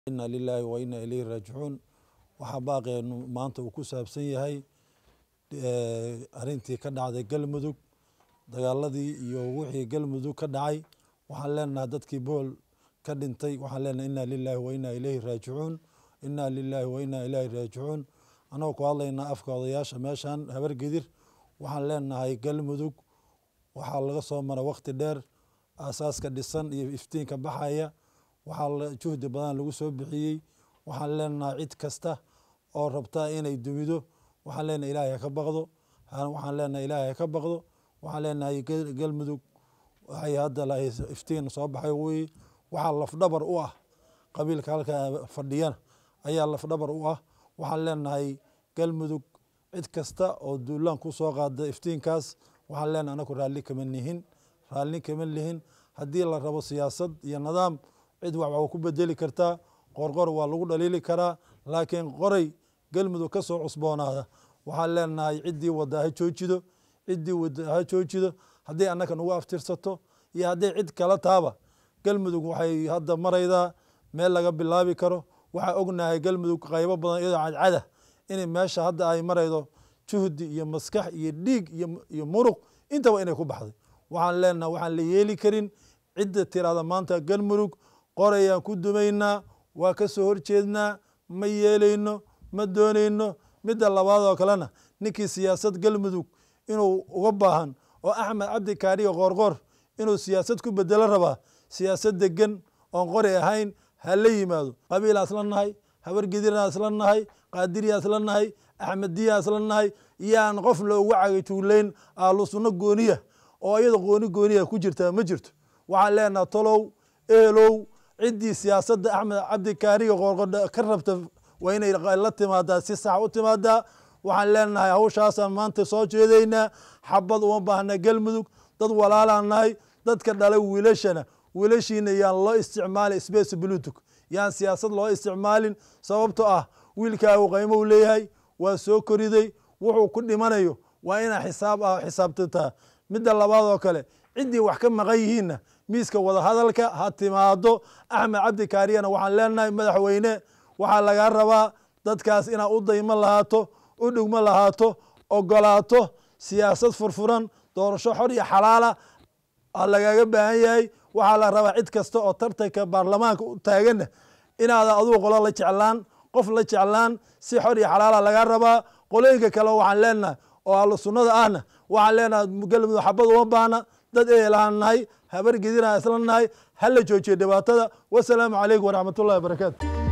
ina lilaahi wa ina ilayhi raajicuun waxaa baaqeenu maanta uu ku saabsan yahay arrintii ka dhacday galmudug dagaaladii iyo wixii galmudug ka dhacay waxaan leenahay dadkii bool ka dhintay waxaan leenahay ina lilaahi wa ina ilayhi raajicuun ina lilaahi wa ina ilayhi raajicuun annagoo ku hadlaynaa afka odayaasha meeshan habargedir waxaan leenahay galmudug waxaa laga soo mara wakti dheer aasaaska dhisan iyo iftiinka baxaya waxaa juhdi badan lagu soo bixiyey waxaan leenahay cid kasta oo rabta inay dumido waxaan leenahay ilaahay haka baqdo waxaan leenahay ilaahay haka baqdo waxaan leenahay galmudug waxay hadda iftiin soo baxay weye waxaa lafdhabar u ah qabiilka halkaa fadhiyana ayaa lafdhabar u ah waxaan leenahay galmudug cid kasta oo duulaan ku soo qaada iftiinkaas waxaan leenahay anaku raalli kama nihin raalli kama lihin haddii la rabo siyaasad iyo nidaam cid wax waa ku bedeli kartaa qorqor waa lagu dhaliili karaa laakiin qoray galmudug ka soo cusboonaada waxaan leenahay ciddii wada ha joojido ciddii wada ha joojido haddii annaka nagu aftirsato iyo hadday cid kala taaba galmudug waxay hadda maraydaa meel laga bilaabi karo waxaa ognahay galmudug qaybo badan iyadoo cadcada in meesha hadda ay maraydo juhdi iyo maskax iyo dhiig iyo muruq intaba inay ku baxday waxaan leenahay waxaan la yeeli karin cidda tirahda maanta galmudug qorayaan ku dumaynaa waa ka soo horjeednaa ma yeelayno ma doonayno midda labaad oo kalena ninkii siyaasad galmudug inuu uga baahan oo axmed cabdi kaariyo qoorqoor inuu siyaasad ku bedelo rabaa siyaasad degan oon qori ahayn ha la yimaado qabiilaa isla nahay habargedirna isla nahay qaadiriyaa isla nahay axmediyaa isla nahay yaan qof loogu cagatuulayn ahlu sunno gooniya oo iyada qooni gooniya ku jirtaa ma jirto waxaan leenaha tolow ehelow ciddii siyaasadda axmed cabdi kaariga qoorqodha ka rabta waa inay la timaadaa si sax u timaadaa waxaan leenahay hawshaasaan maanta soo jeedaynaa xabad uma baahna galmudug dad walaalaan nahay dadka dhalay wiilashana wiilashiina yaan loo isticmaalin space bluetooth yaan siyaasad loo isticmaalin sababto ah wiilkaagu qaymow leeyahay waa soo koriday wuxuu ku dhimanayo waa inaa xisaab ah xisaabtantaa midda labaad oo kale ciddii wax ka maqan yihiinna miiska wadahadalka ha timaado axmed cabdi kaariyana waxaan leenahay madaxweyne waxaa lagaa rabaa dadkaas inaad u daymo lahaato u dhugmo lahaato ogolaato siyaasad furfuran doorasho xor iyo xalaala lagaaga baahan yahay waxaa la rabaa cid kasta oo tartanka baarlamaanka u taaganna inaada adugu qolo la jeclaan qof la jeclaan si xor iyo xalaala lagaa rabaa qolooyinka kale waxaan leenahay oo ahlu sunnada ahna waxaan leenahay galmudug xabad uma baahna dad ehelaan nahay habar gedinaa isla nahay hala joojiyo dhibaatada wasalaamu calaykum waraxmat ullahi wabarakaatu